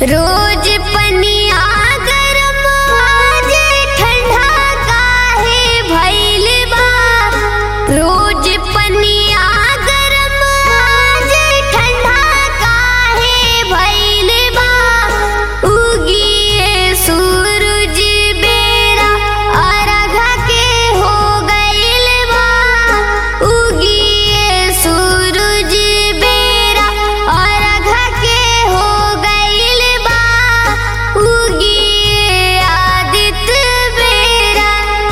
रोज पनिया गरम आज ठंडा काहे भइल बा रोज पनिया गरम आज ठंडा काहे भइल बा उगिए सूरज बेरा अर्घ के हो गइल बा उगिए सूरज बेरा अर्घ के हो गइल बा उगिए आदित्य बेरा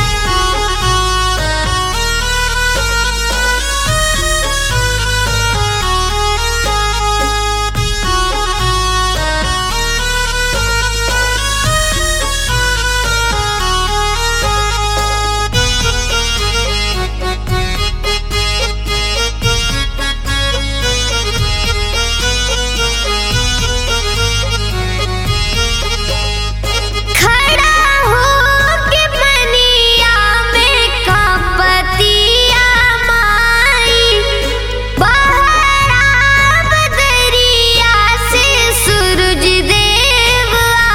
खड़ा होके पनिया में कपतिया माई बाहर आब दरिया से सूरज देव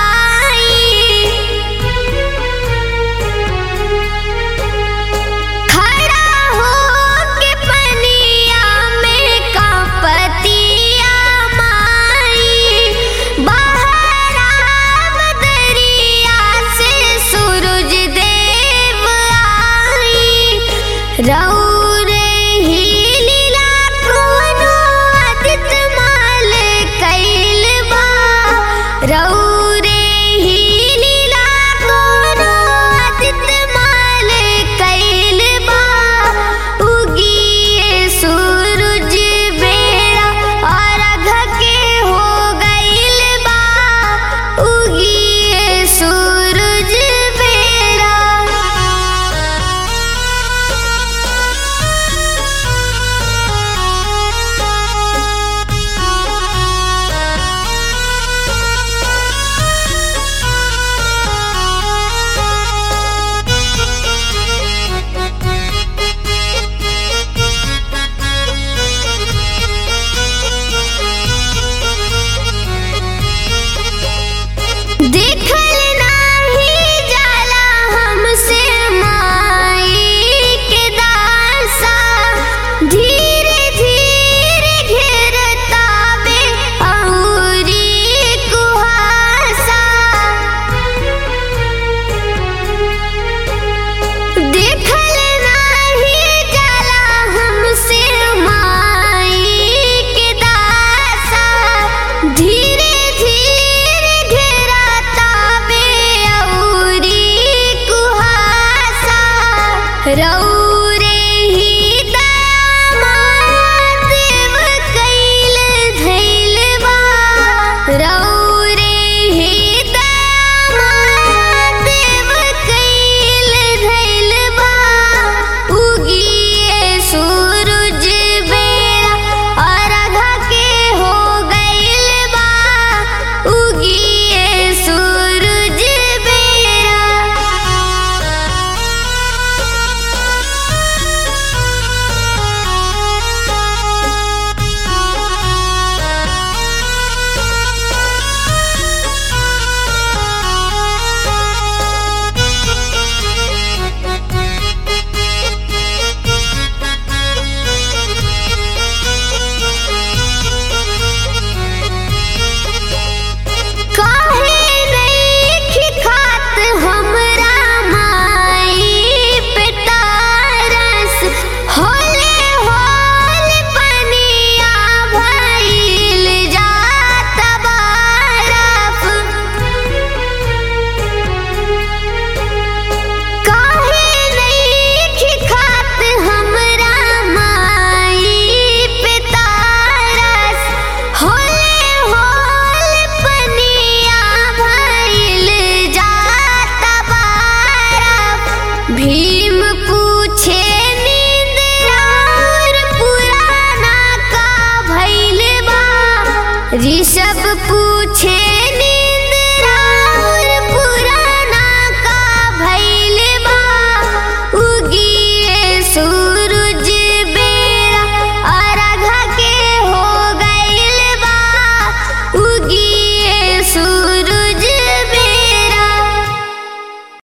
आई खड़ा होके पनिया में कपतिया माई बाहर आब दरिया से सूरज देव आई रौरे ही लीला कोनो आदित्य माल कैल बा रौरे ही लीला कोनो आदित्य माल कैल बा उगिए सूरज बेरा अर्घ के हो गइल बा उगिए सूरज बेरा देखल नाही जाला हमसे माई के दासा धीरे धीरे घेरतावे औरी कुहासा देखल नाही जाला हमसे माई के दासा धीरे धीरे घेरतावे औरी कुहासा रौरे ही दामाद देव कैल धैल बा रौरे ही दामाद देव कैल धैल बा उगिए सूरज बेरा अर्घ के हो गइल बा उगिए सूरज बेरा काहे नइखे खात हमरा माई पे तारस होले होले पनिया भइल जात बरफ काहे नइखे खात हमरा माई पे तारस होले होले पनिया भइल जात बरफ भीम पूछे नींद और पुराना का भइल बा ऋषभ पूछे नी